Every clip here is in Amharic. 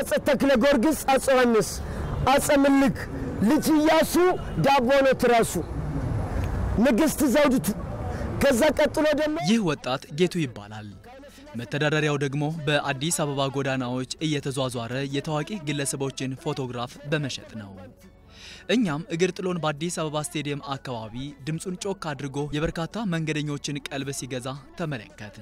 አጼ ተክለ ጊዮርጊስ፣ አጼ ዮሐንስ፣ አጼ ምኒልክ፣ ልጅ ኢያሱ ዳቦ ነው ትራሱ፣ ንግሥት ዘውዲቱ ከዛ ቀጥሎ ደግሞ ይህ ወጣት ጌቱ ይባላል። መተዳደሪያው ደግሞ በአዲስ አበባ ጎዳናዎች እየተዟዟረ የታዋቂ ግለሰቦችን ፎቶግራፍ በመሸጥ ነው። እኛም እግር ጥሎን በአዲስ አበባ ስቴዲየም አካባቢ ድምፁን ጮክ አድርጎ የበርካታ መንገደኞችን ቀልብ ሲገዛ ተመለከትን።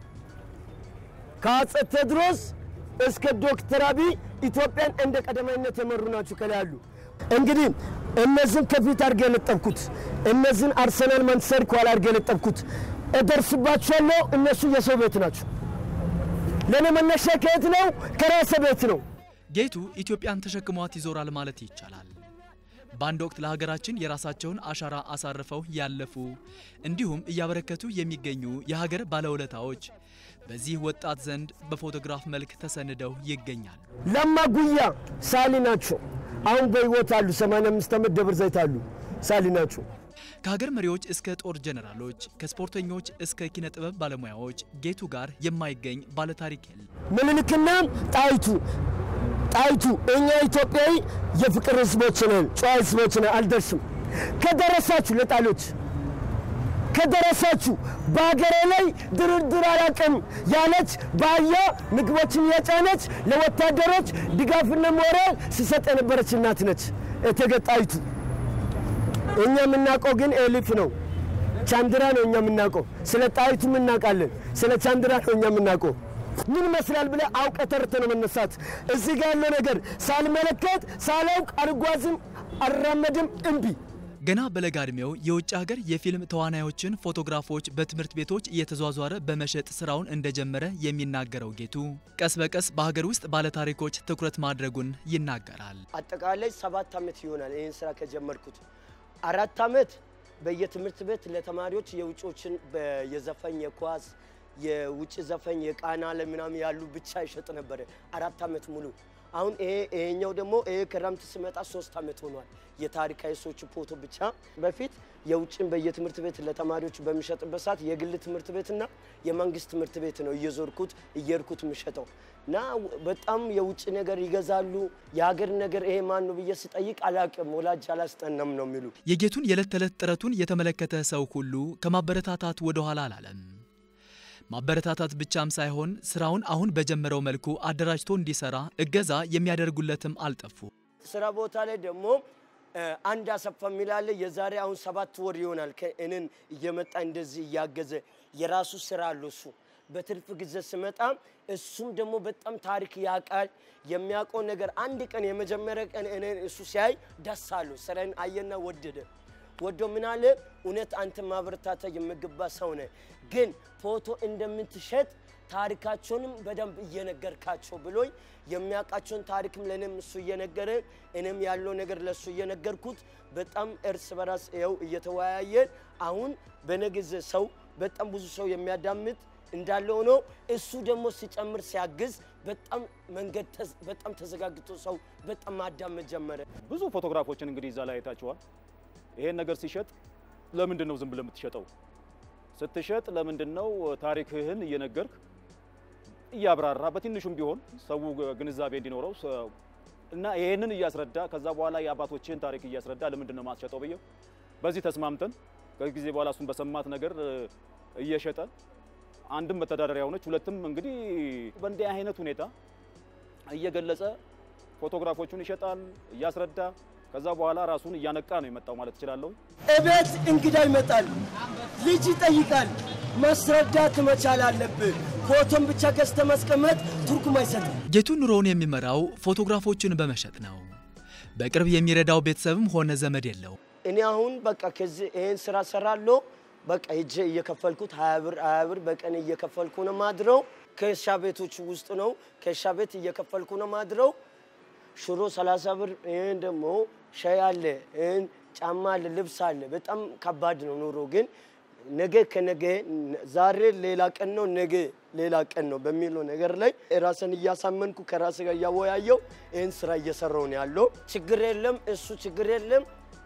ከአጼ ቴዎድሮስ እስከ ዶክተር አብይ ኢትዮጵያን እንደ ቀዳማዊነት የመሩ ናቸው። ከላይ ያሉ እንግዲህ እነዚህን ከፊት አድርገ የለጠብኩት እነዚህን አርሰናል ማንቸስተር ከኋላ አድርገ የለጠብኩት እደርስባቸዋለሁ። እነሱ የሰው ቤት ናቸው። ለእኔ መነሻ ከየት ነው? ከራሰ ቤት ነው። ጌቱ ኢትዮጵያን ተሸክሟት ይዞራል ማለት ይቻላል። በአንድ ወቅት ለሀገራችን የራሳቸውን አሻራ አሳርፈው ያለፉ እንዲሁም እያበረከቱ የሚገኙ የሀገር ባለውለታዎች በዚህ ወጣት ዘንድ በፎቶግራፍ መልክ ተሰንደው ይገኛሉ። ለማ ጉያ ሳሊ ናቸው። አሁን በሕይወት አሉ። 85 ዓመት ደብረ ዘይት አሉ። ሳሊ ናቸው። ከሀገር መሪዎች እስከ ጦር ጀነራሎች፣ ከስፖርተኞች እስከ ኪነ ጥበብ ባለሙያዎች ጌቱ ጋር የማይገኝ ባለታሪክ የለም። ምኒልክና ጣይቱ ጣይቱ እኛ ኢትዮጵያዊ የፍቅር ህዝቦች ነን፣ ጨዋ ህዝቦች ነን። አልደርስም ከደረሳችሁ ለጣሎች ከደረሳችሁ በሀገሬ ላይ ድርድር አላውቅም ያለች በአህያ ምግቦችን የጫነች ለወታደሮች ድጋፍና ሞራል ሲሰጥ የነበረች እናት ነች እቴጌ ጣይቱ። እኛ የምናውቀው ግን ኤሊፍ ነው፣ ቻንድራ ነው። እኛ የምናውቀው ስለ ጣይቱም እናውቃለን፣ ስለ ቻንድራ ነው እኛ የምናውቀው። ምን ይመስላል ብለህ አውቀህ ተርተህ ነው መነሳት። እዚህ ጋር ያለው ነገር ሳልመለከት ሳላውቅ አልጓዝም፣ አልራመድም፣ እምቢ ገና በለጋ ዕድሜው የውጭ ሀገር የፊልም ተዋናዮችን ፎቶግራፎች በትምህርት ቤቶች እየተዟዟረ በመሸጥ ስራውን እንደጀመረ የሚናገረው ጌቱ ቀስ በቀስ በሀገር ውስጥ ባለታሪኮች ትኩረት ማድረጉን ይናገራል። አጠቃላይ ሰባት ዓመት ይሆናል ይህን ስራ ከጀመርኩት። አራት ዓመት በየትምህርት ቤት ለተማሪዎች የውጮችን በ- የዘፈኝ የኳስ የውጭ ዘፈኝ የቃና ለምናምን ያሉ ብቻ ይሸጥ ነበረ አራት ዓመት ሙሉ። አሁን ይሄ ይሄኛው ደግሞ ይሄ ክረምት ስመጣ ሶስት ዓመት ሆኗል። የታሪካዊ ሰዎች ፎቶ ብቻ በፊት የውጭን በየትምህርት ቤት ለተማሪዎች በሚሸጥበት ሰዓት የግል ትምህርት ቤትና የመንግስት ትምህርት ቤት ነው እየዞርኩት እየርኩት የምሸጠው እና በጣም የውጭ ነገር ይገዛሉ። የሀገር ነገር ይሄ ማን ነው ብዬ ስጠይቅ አላቅም፣ ወላጅ አላስጠናም ነው የሚሉ የጌቱን የዕለት ተዕለት ጥረቱን የተመለከተ ሰው ሁሉ ከማበረታታት ወደ ኋላ አላለም። ማበረታታት ብቻም ሳይሆን ስራውን አሁን በጀመረው መልኩ አደራጅቶ እንዲሰራ እገዛ የሚያደርጉለትም አልጠፉ። ስራ ቦታ ላይ ደግሞ እ፣ አንድ አሰፋ የሚላለ የዛሬ አሁን ሰባት ወር ይሆናል ከእኔን እየመጣ እንደዚህ እያገዘ የራሱ ስራ አለው እሱ በትርፍ ጊዜ ስመጣ እሱም ደግሞ በጣም ታሪክ ያውቃል። የሚያውቀው ነገር አንድ ቀን የመጀመሪያ ቀን እኔን እሱ ሲያይ ደስ አለው። ስራዬን አየና ወደደ። ወዶ ምን አለ፣ እውነት አንተ ማበረታታ የሚገባ ሰው ነህ፣ ግን ፎቶ እንደምትሸጥ ታሪካቸውንም በደንብ እየነገርካቸው ብሎኝ የሚያውቃቸውን ታሪክም ለእኔም እሱ እየነገረ እኔም ያለው ነገር ለእሱ እየነገርኩት በጣም እርስ በራስ ይኸው እየተወያየን አሁን በነጊዜ ሰው በጣም ብዙ ሰው የሚያዳምጥ እንዳለ ሆኖ እሱ ደግሞ ሲጨምር ሲያግዝ በጣም መንገድ ተዝ- በጣም ተዘጋግቶ ሰው በጣም ማዳመጥ ጀመረ። ብዙ ፎቶግራፎችን እንግዲህ እዛ ላይ አይታችኋል። ይሄን ነገር ሲሸጥ ለምንድን ነው ዝም ብለህ የምትሸጠው? ስትሸጥ ለምንድን ነው ታሪክህን እየነገርክ እያብራራ በትንሹም ቢሆን ሰው ግንዛቤ እንዲኖረው ሰ- እና ይሄንን እያስረዳ ከዛ በኋላ የአባቶችህን ታሪክ እያስረዳ ለምንድን ነው ማስሸጠው ብዬው በዚህ ተስማምተን ከጊዜ በኋላ እሱን በሰማት ነገር እ፣ እየሸጠ አንድም መተዳደሪያ ሆነች፣ ሁለትም እንግዲህ በእንዲህ አይነት ሁኔታ እየገለጸ ፎቶግራፎቹን ይሸጣል እያስረዳ ከዛ በኋላ ራሱን እያነቃ ነው የመጣው ማለት እችላለሁ። እቤት እንግዳ ይመጣል፣ ልጅ ይጠይቃል። ማስረዳት መቻል አለብህ። ፎቶን ብቻ ገዝተህ ማስቀመጥ ትርጉም አይሰጥም። ጌቱ ኑሮውን የሚመራው ፎቶግራፎችን በመሸጥ ነው። በቅርብ የሚረዳው ቤተሰብም ሆነ ዘመድ የለው። እኔ አሁን በቃ ከዚህ ይሄን ስራ ሰራለሁ። በቃ ሄጄ እየከፈልኩት ሀያ ብር ሀያ ብር በቀን እየከፈልኩ ነው ማድረው። ከእርሻ ቤቶች ውስጥ ነው ከእርሻ ቤት እየከፈልኩ ነው ማድረው። ሽሮ 30 ብር፣ ይህን ደግሞ ሻይ አለ፣ ይህን ጫማ አለ፣ ልብስ አለ። በጣም ከባድ ነው ኑሮ። ግን ነገ ከነገ ዛሬ ሌላ ቀን ነው፣ ነገ ሌላ ቀን ነው በሚለው ነገር ላይ ራስን እያሳመንኩ ከራስ ጋር እያወያየው ይህን ስራ እየሰራው ነው ያለው። ችግር የለም እሱ ችግር የለም።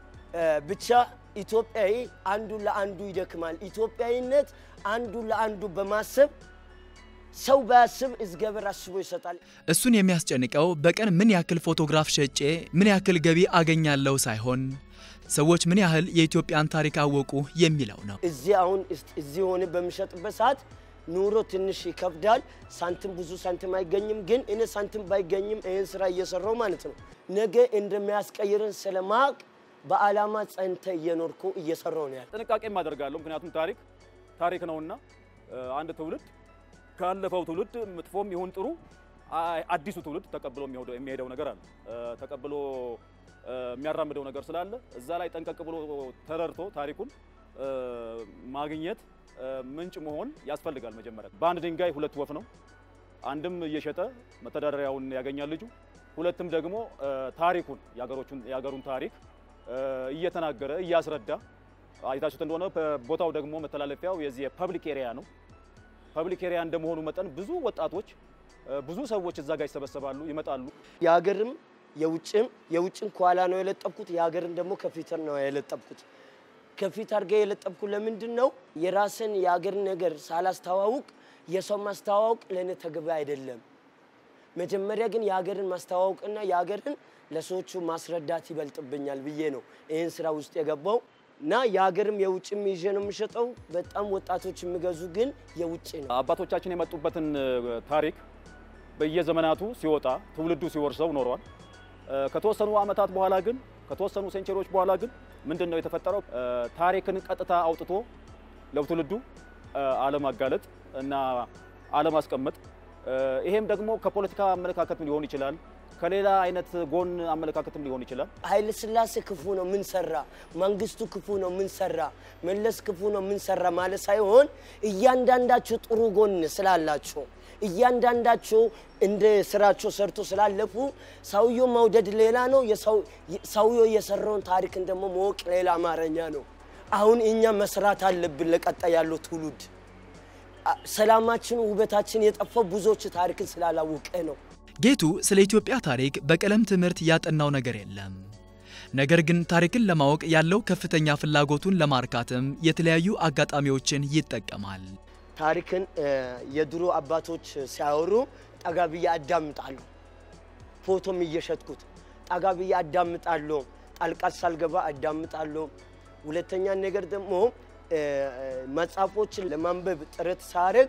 ብቻ ኢትዮጵያዊ አንዱ ለአንዱ ይደክማል። ኢትዮጵያዊነት አንዱ ለአንዱ በማሰብ ሰው ባያስብ እግዚአብሔር አስቦ ይሰጣል። እሱን የሚያስጨንቀው በቀን ምን ያክል ፎቶግራፍ ሸጬ ምን ያክል ገቢ አገኛለሁ ሳይሆን ሰዎች ምን ያህል የኢትዮጵያን ታሪክ አወቁ የሚለው ነው። እዚህ አሁን እስ- እዚህ ሆነ በሚሸጥበት ሰዓት ኑሮ ትንሽ ይከብዳል። ሳንቲም ብዙ ሳንቲም አይገኝም። ግን እኔ ሳንቲም ባይገኝም ይህን ስራ እየሰራው ማለት ነው ነገ እንደሚያስቀይርን ስለማቅ በዓላማ ጸንተ እየኖርኩ እየሰራው ነው ያለ ጥንቃቄም አደርጋለሁ። ምክንያቱም ታሪክ ታሪክ ነውና እ፣ አንድ ትውልድ ካለፈው ትውልድ መጥፎም ይሁን ጥሩ አ- አዲሱ ትውልድ ተቀብሎ የሚሄደው- የሚሄደው ነገር አለ እ፣ ተቀብሎ እ፣ የሚያራምደው ነገር ስላለ እዛ ላይ ጠንቀቅ ብሎ ተረድቶ ታሪኩን እ፣ ማግኘት እ፣ ምንጭ መሆን ያስፈልጋል። መጀመሪያ በአንድ ድንጋይ ሁለት ወፍ ነው። አንድም እየሸጠ መተዳደሪያውን ያገኛል ልጁ፣ ሁለትም ደግሞ እ፣ ታሪኩን የሀገሮቹን የሀገሩን ታሪክ እ፣ እየተናገረ እያስረዳ አይታችሁት እንደሆነ ቦታው ደግሞ መተላለፊያው የዚህ የፐብሊክ ኤሪያ ነው። ፐብሊክ ኤሪያ እንደመሆኑ መጠን ብዙ ወጣቶች እ፣ ብዙ ሰዎች እዛ ጋር ይሰበሰባሉ፣ ይመጣሉ። የሀገርም የውጭም የውጭን ከኋላ ነው የለጠብኩት፣ የሀገርን ደግሞ ከፊት ነው የለጠብኩት። ከፊት አድርገ የለጠብኩት ለምንድን ነው? የራስን የሀገር ነገር ሳላስተዋውቅ የሰው ማስተዋወቅ ለእኔ ተገቢ አይደለም። መጀመሪያ ግን የሀገርን ማስተዋወቅና የሀገርን ለሰዎቹ ማስረዳት ይበልጥብኛል ብዬ ነው ይህን ስራ ውስጥ የገባው እና የሀገርም የውጭም ይዤ ነው የሚሸጠው። በጣም ወጣቶች የሚገዙ ግን የውጭ ነው። አባቶቻችን የመጡበትን እ፣ ታሪክ በየዘመናቱ ሲወጣ ትውልዱ ሲወርሰው ኖሯል። እ፣ ከተወሰኑ ዓመታት በኋላ ግን ከተወሰኑ ሴንቸሪዎች በኋላ ግን ምንድን ነው የተፈጠረው? እ፣ ታሪክን ቀጥታ አውጥቶ ለትውልዱ እ፣ አለማጋለጥ እና አለማስቀመጥ። እ፣ ይሄም ደግሞ ከፖለቲካ አመለካከትም ሊሆን ይችላል፣ ከሌላ አይነት ጎን አመለካከትም ሊሆን ይችላል። ኃይለ ሥላሴ ክፉ ነው ምን ሰራ፣ መንግስቱ ክፉ ነው ምን ሰራ፣ መለስ ክፉ ነው ምን ሰራ ማለት ሳይሆን እያንዳንዳቸው ጥሩ ጎን ስላላቸው እያንዳንዳቸው እንደ ስራቸው ሰርቶ ስላለፉ ሰውየው መውደድ ሌላ ነው፣ የሰው- ሰውየው የሰራውን ታሪክን ደግሞ ማወቅ ሌላ አማርኛ ነው። አሁን እኛ መስራት አለብን ለቀጣይ ያለው ትውልድ። አ- ሰላማችን ውበታችን የጠፋው ብዙዎች ታሪክን ስላላወቀ ነው። ጌቱ ስለ ኢትዮጵያ ታሪክ በቀለም ትምህርት ያጠናው ነገር የለም። ነገር ግን ታሪክን ለማወቅ ያለው ከፍተኛ ፍላጎቱን ለማርካትም የተለያዩ አጋጣሚዎችን ይጠቀማል። ታሪክን እ፣ የድሮ አባቶች ሲያወሩ ጠጋ ብዬ አዳምጣለሁ። ፎቶም እየሸጥኩት ጠጋ ብዬ አዳምጣለሁ። ጣልቃት ሳልገባ አዳምጣለሁ። ሁለተኛ ነገር ደግሞ እ፣ መጽሐፎችን ለማንበብ ጥረት ሳደርግ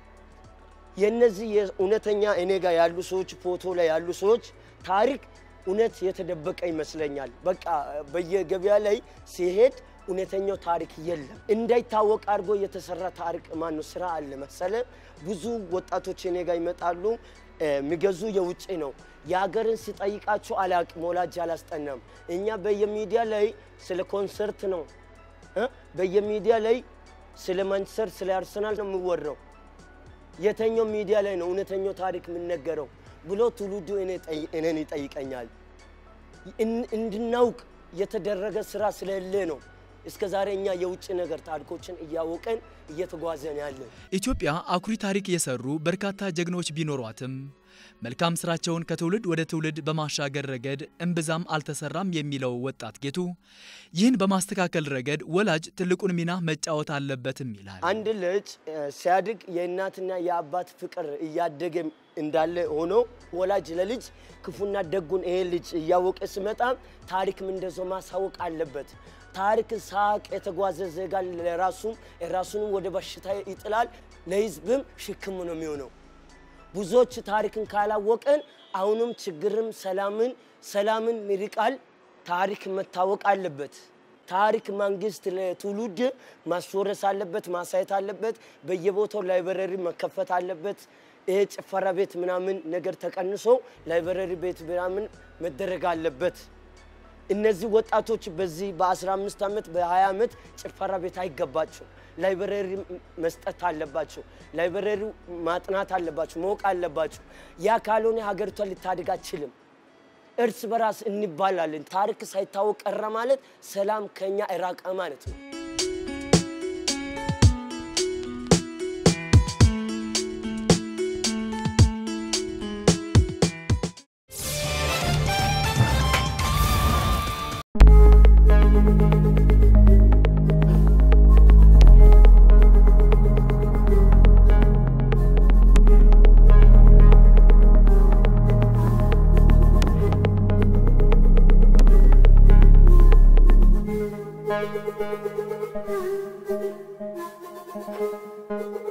የነዚህ የእውነተኛ እኔ ጋር ያሉ ሰዎች ፎቶ ላይ ያሉ ሰዎች ታሪክ እውነት የተደበቀ ይመስለኛል። በቃ በየገበያ ላይ ሲሄድ እውነተኛው ታሪክ የለም። እንዳይታወቅ አድርጎ የተሰራ ታሪክ ማነው ስራ አለ መሰለ። ብዙ ወጣቶች እኔ ጋር ይመጣሉ። እ፣ የሚገዙ የውጭ ነው። የሀገርን ሲጠይቃቸው አላቅም፣ ወላጅ አላስጠናም። እኛ በየሚዲያ ላይ ስለ ኮንሰርት ነው እ፣ በየሚዲያ ላይ ስለ ማንቸስተር ስለ አርሰናል ነው የሚወራው። የተኛው ሚዲያ ላይ ነው እውነተኛው ታሪክ የምነገረው ብሎ ትውልዱ እኔ ጠይ- እኔን ይጠይቀኛል። እን- እንድናውቅ የተደረገ ስራ ስለሌለ ነው እስከ ዛሬ እኛ የውጭ ነገር ታሪኮችን እያወቀን እየተጓዘን ያለን። ኢትዮጵያ አኩሪ ታሪክ የሰሩ በርካታ ጀግኖች ቢኖሯትም መልካም ስራቸውን ከትውልድ ወደ ትውልድ በማሻገር ረገድ እምብዛም አልተሰራም የሚለው ወጣት ጌቱ ይህን በማስተካከል ረገድ ወላጅ ትልቁን ሚና መጫወት አለበትም ይላል። አንድ ልጅ እ፣ ሲያድግ የእናትና የአባት ፍቅር እያደገ እንዳለ ሆኖ ወላጅ ለልጅ ክፉና ደጉን ይሄ ልጅ እያወቀ ሲመጣ ታሪክም እንደዛው ማሳወቅ አለበት። ታሪክ ሳቅ የተጓዘ ዜጋ ለራሱም ራሱንም ወደ በሽታ ይጥላል፣ ለህዝብም ሽክም ነው የሚሆነው። ብዙዎች ታሪክን ካላወቀን አሁንም ችግርም ሰላምን ሰላምን ይርቃል። ታሪክ መታወቅ አለበት። ታሪክ መንግስት ለትውልድ ማስወረስ አለበት፣ ማሳየት አለበት። በየቦታው ላይብረሪ መከፈት አለበት። ይሄ ጭፈራ ቤት ምናምን ነገር ተቀንሶ ላይብረሪ ቤት ምናምን መደረግ አለበት። እነዚህ ወጣቶች በዚህ በ15 ዓመት በ20 ዓመት ጭፈራ ቤት አይገባቸው። ላይብረሪ መስጠት አለባቸው። ላይብረሪ ማጥናት አለባቸው፣ ማወቅ አለባቸው። ያ ካልሆነ ሀገሪቷ ልታድግ አትችልም። እርስ በራስ እንባላለን። ታሪክ ሳይታወቅ ቀረ ማለት ሰላም ከኛ እራቀ ማለት ነው። ነው።